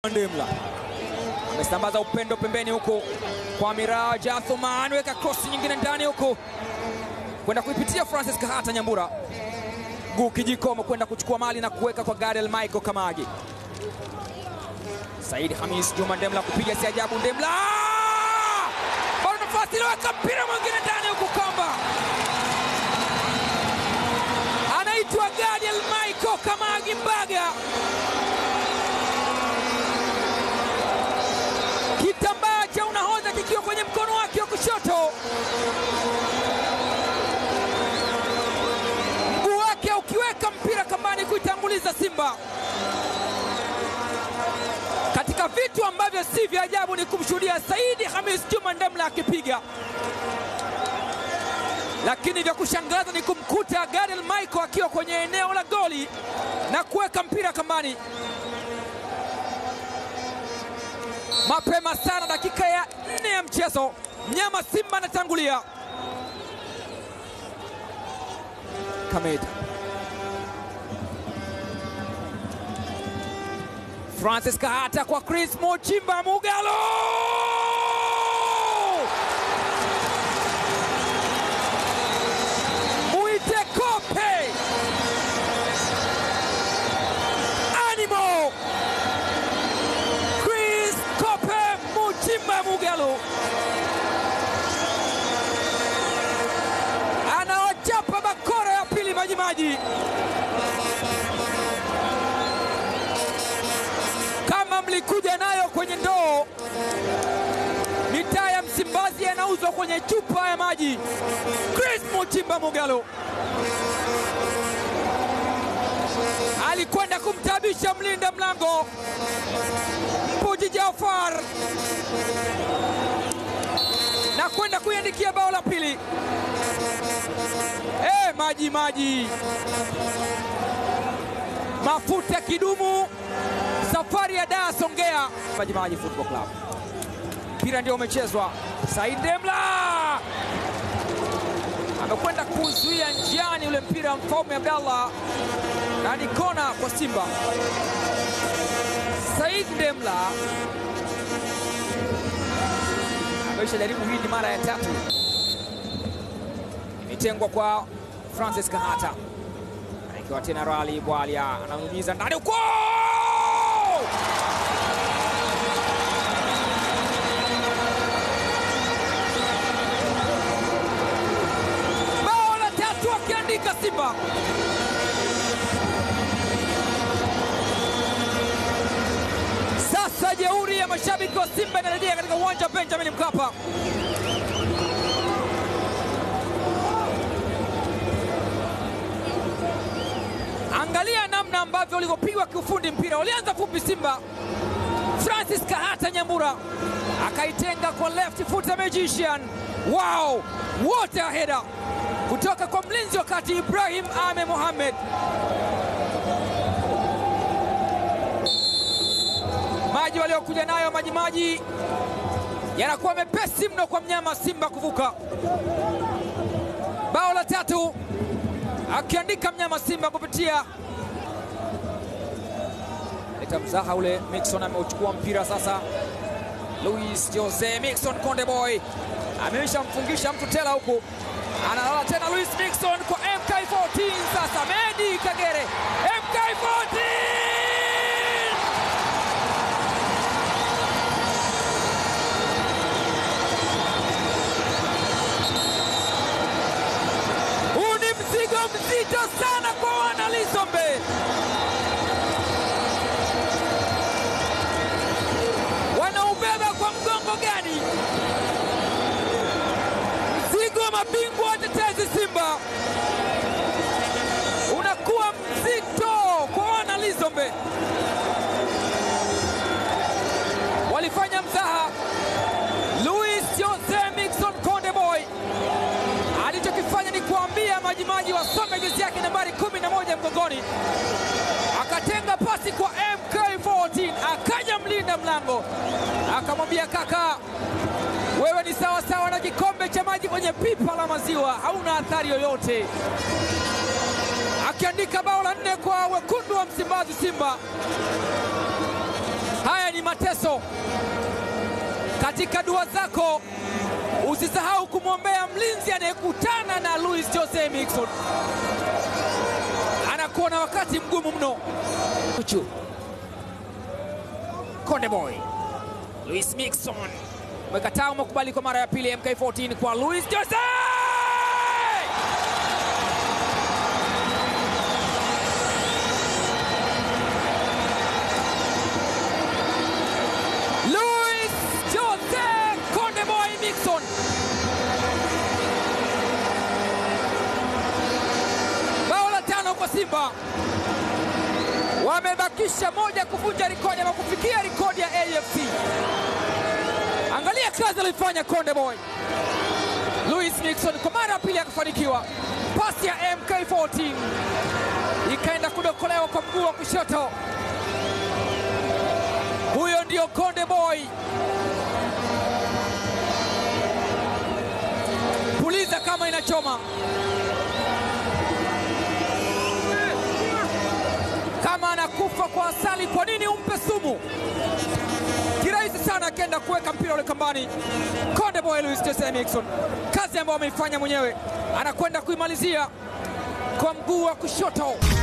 Ndemla amesambaza upendo pembeni huku kwa Miraji Athumani, weka cross nyingine ndani huku kwenda kuipitia Francis Kahata Nyambura, guu kijikomo kwenda kuchukua mali na kuweka kwa Gadiel Michael Kamagi. Said Hamis Juma Ndemla kupiga si ajabu. Ndemla bado nafasi, iliweka mpira mwingine ndani huku, kamba anaitwa Gadiel Michael Kamagi Mbaga, kitambaa cha unahodha kikiwa kwenye mkono wake wa kushoto, mguu wake ukiweka mpira kambani kuitanguliza Simba. Katika vitu ambavyo si vya ajabu ni kumshuhudia Saidi Hamis Juma Ndemla akipiga, lakini vya kushangaza ni kumkuta Gadiel Michael akiwa kwenye eneo la goli na kuweka mpira kambani mapema sana, dakika ya nne ya mchezo, mnyama Simba anatangulia. Kameda Francis Kahata kwa Chris Muchimba Mugalo, muite kope animo Chris Kope Muchimba Mugalo anaochapa bakora ya pili Majimaji. Kama mlikuja nayo kwenye ndoo, mitaa ya Msimbazi yanauzwa kwenye chupa ya maji. Chris Muchimba Mugalo alikwenda kumtabisha mlinda mlango Mpuji Jafar na kwenda kuiandikia bao la pili. Eh, maji maji, mafuta kidumu, safari ya Dar Songea. Maji Maji Football Club, mpira ndio umechezwa. Said Ndemla amekwenda kuzuia njiani ule mpira, Mfaume Abdallah, na ni kona kwa Simba. Said Ndemla ameisha jaribu, hii ni mara ya tatu, imetengwa kwa Francis Kahata, ikiwa tena Rali Bwalia ananyunyiza ndani huko bao la tatu akiandika Simba. Sasa jeuri ya mashabiki wa Simba inarejea katika uwanja wa Benjamin Mkapa. Angalia namna ambavyo ulivyopigwa kiufundi mpira, ulianza fupi Simba. Francis Kahata Nyambura akaitenga kwa left foot magician. Wow, what a header kutoka kwa mlinzi wa kati Ibrahim Ame Mohamed. Maji waliokuja nayo maji maji yanakuwa mepesi mno kwa mnyama Simba kuvuka. Bao la tatu akiandika mnyama Simba kupitia leta mzaha ule. Mixon ameuchukua mpira sasa. Luis Jose Mixon Konde Boy ameisha mfungisha mtu tela huku, analala tena Luis Mixon kwa MK14. Sasa Medi Kagere MK14 huu ni mzigo mzito sana kwa wana Lisombe. Wanaubeba kwa mgongo gani? Mzigo wa mabingwa watetezi Simba unakuwa mzito kwa wana Lisombe. Walifanya mzaha. Luis Jose Mixon Konde Boy alichokifanya ni kuambia Majimaji wasome jezi yake nambari 11 mgongoni, akatenga pasi kwa MK14, akaja mlinda mlango akamwambia, kaka, wewe ni sawa sawa na kikombe cha maji kwenye pipa la maziwa, hauna athari yoyote, akiandika bao la nne kwa wekundu wa Msimbazi Simba. Haya ni mateso. Katika dua zako usisahau kumwombea mlinzi anayekutana na Luis Jose Miquissone, anakuwa na wakati mgumu mno. Uchu Konde Boy Luis Miquissone umekataa, umekubali kwa mara ya pili MK14 kwa Luis Jose Luis Jose Konde Boy Miquissone bao la tano kwa Simba, wamebakisha moja kuvunja rekodi ama kufikia rekodi ya AFC. Angalia kazi alifanya Konde Boy. Luis Miquissone kwa mara ya pili akafanikiwa, pasi ya MK14 ikaenda kudokolewa kwa mguu wa kushoto. Huyo ndio Konde Boy. Puliza kama inachoma, kama anakufa kwa asali, kwa nini umpe sumu? Kirahisi sana akienda kuweka mpira ule kambani. Konde Boy Luis Jose Miquissone, kazi ambayo ameifanya mwenyewe, anakwenda kuimalizia kwa mguu wa kushoto.